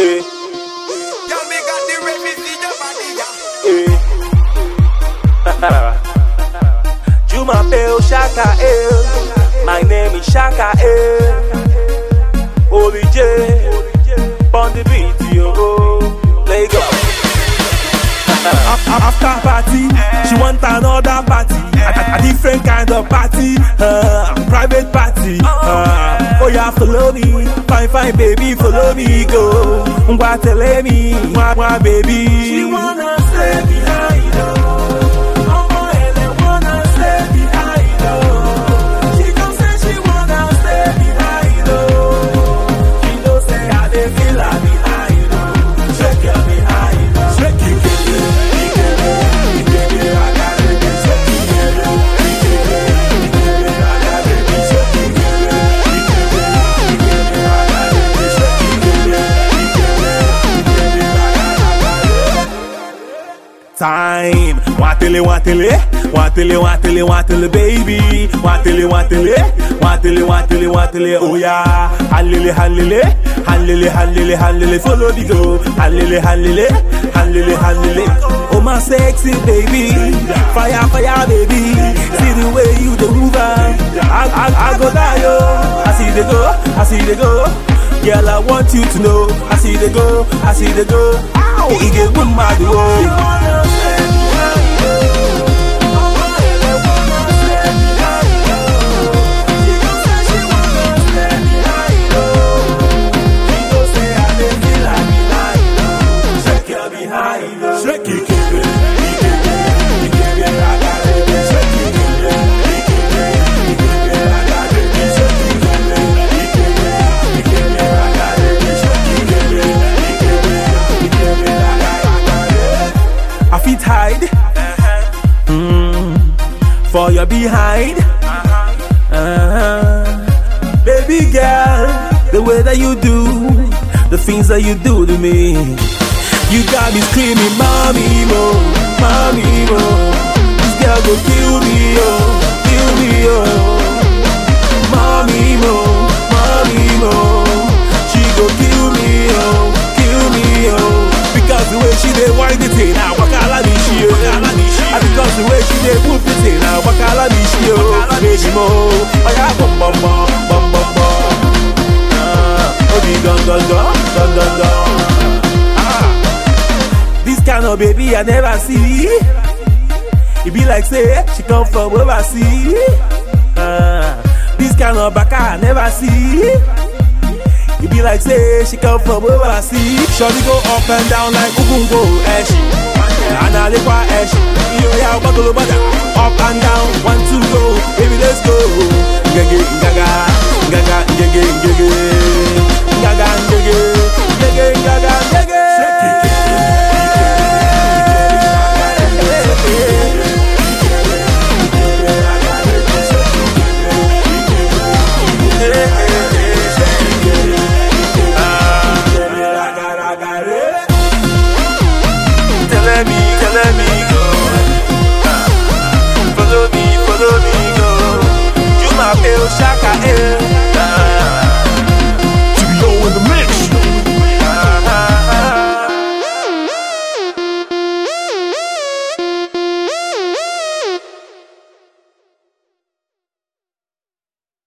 Eh, Y'all me got the refugee, your body, yeah. eh. Juma Bell Shaka eh. My name is Shaka eh. Holy J. On the beat, yo. Lagos. After party, she want another party. A, a different kind of party, uh, private party. Uh, oh yeah, follow me, fine fine baby, follow me go. Ngwa tell me, ngwa ngwa baby. She wanna stay behind, oh. Omo ele wanna stay behind, oh. She gon' say she wanna stay behind, oh. She know say I dey feel her behind, oh. Shake your behind, oh. Shake it, shake it. time. Wantele, wantele, wantele, wantele, wantele, baby. Wantele, wantele, wantele, wantele, wantele, oh yeah. Hallele, hallele, hallele, hallele, hallele, follow the go. Hallele, hallele, hallele, hallele. Oh my sexy baby, fire, fire, baby. See the way you do move, ah. I, I, I go die, oh. I see the go, I see the go. Girl, I want you to know. I see the go, I see the go. Ow, it get good mad, oh. Shake it, I fit hide Mm, for your behind. Uh-huh. Baby girl, the way that you do, the things that you do to me, you got me screaming, mommy mo, mommy mo. This girl go kill me, oh, kill me, oh. Mommy mo, mommy mo. She go kill me, oh, kill me, oh. Because the way she dey wind it in, now wakala me she, oh. And because the way she dey move it in, now wakala me she, oh. Baby mo, oh yeah, bum bum bum, bum bum bum. Ah, oh the gun gun gun, gun gun gun. Ah, this kind of baby I never see. It be like say she come from overseas. Ah, this kind of baka I never see. It be like say she come from overseas. Shorty go up and down like Ugungo Esh. And I live by Esh. Yo, yeah, buckle bada. Up and down, one, two, go. Baby, let's go. Gaga, gaga, gaga, gaga, gaga.